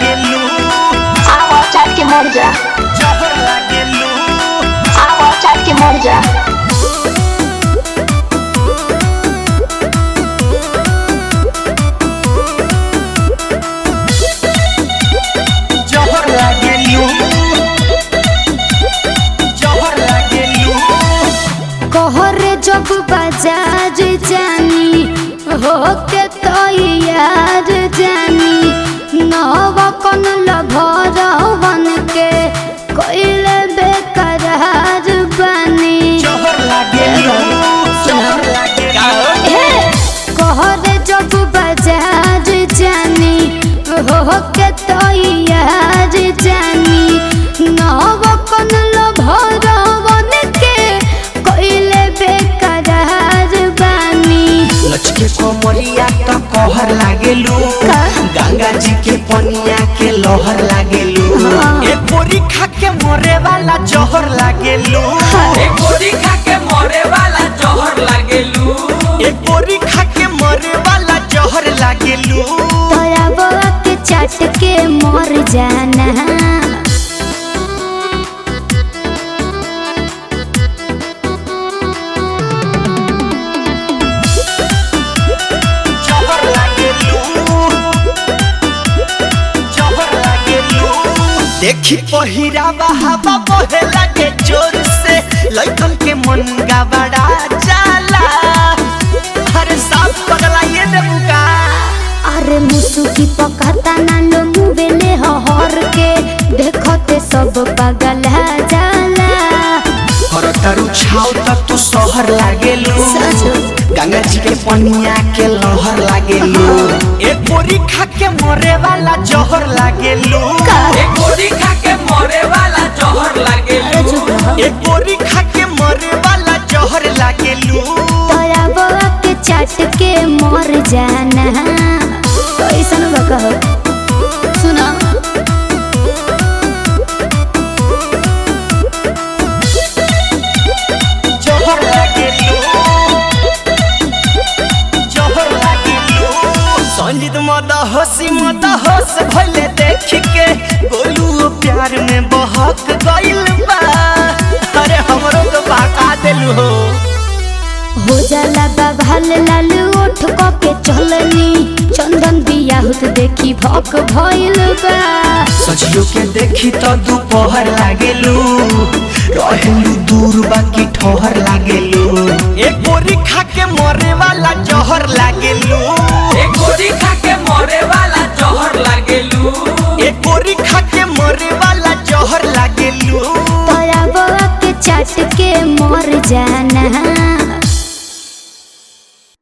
लागेलू आवा चाट के मर जा जहर लागेलू आवा चाट के मर जा जहर लागेलू जहर लागेलू कहरे जब बाजार जानी हो के तो यार जानी नवा कन लभर बन के कोइले बेकरार बनी जहर लागेलू जहर लागेलू हे कहरे जब बाजार जानी हो के तो यार जानी नवा कन लभर बन के कोइले बेकरार बनी लचके कोमरिया त कहर लागेलू का? गंगा जी के पनिया के लहर लागेलू हाँ। ए बोरी खा के मरे वाला जहर लागेलू एक गोली खा के मरे वाला जहर लागेलू ए बोरी खा के मरे वाला जहर लागेलू तोरा बउआ के चाट के मर जाना जहर लागेलू जहर लागेलू देखी पहिरा हवा बहे लागे जोर से लइकन के मन गबड़ा जाला अरे साफ पगला ये देबुका अरे मुसुकी पकाता ना लो मुबेले हर के देखते सब पागल जाला कर तारू छाव त तू शहर लागेलू सच। गंगा जी के पनिया के लहर लागेलू ए बोरी खा के मरे वाला जहर लागेलू एक गोली खा के मरे वाला जहर लागेलू ए बोरी खा के मरे वाला जहर लागेलू तोरा बउआ के चाट के मर जाना कैसन बा कहो सुना जहर लागेलू जहर लागेलू संजीत मद हसी मद हस भले देख के गोलू प्यार में बहक गइल बा अरे हमरो तो बाका देलू हो हो जाला बाबाल लाल ओठ क के चलनी चंदन बियाहुत देखी भक भइल बा सजियो के देखी तो दोपहर लागेलू रहेलू दूर बाकी ठोहर लागेलू एक बोरी खा के मरे वाला जहर लागेलू एक गोली खा के मरे वाला जहर लागेलू एक बोरी खा के मरे वाला जहर लागेलू तोरा बउआ के चाट के मर जाना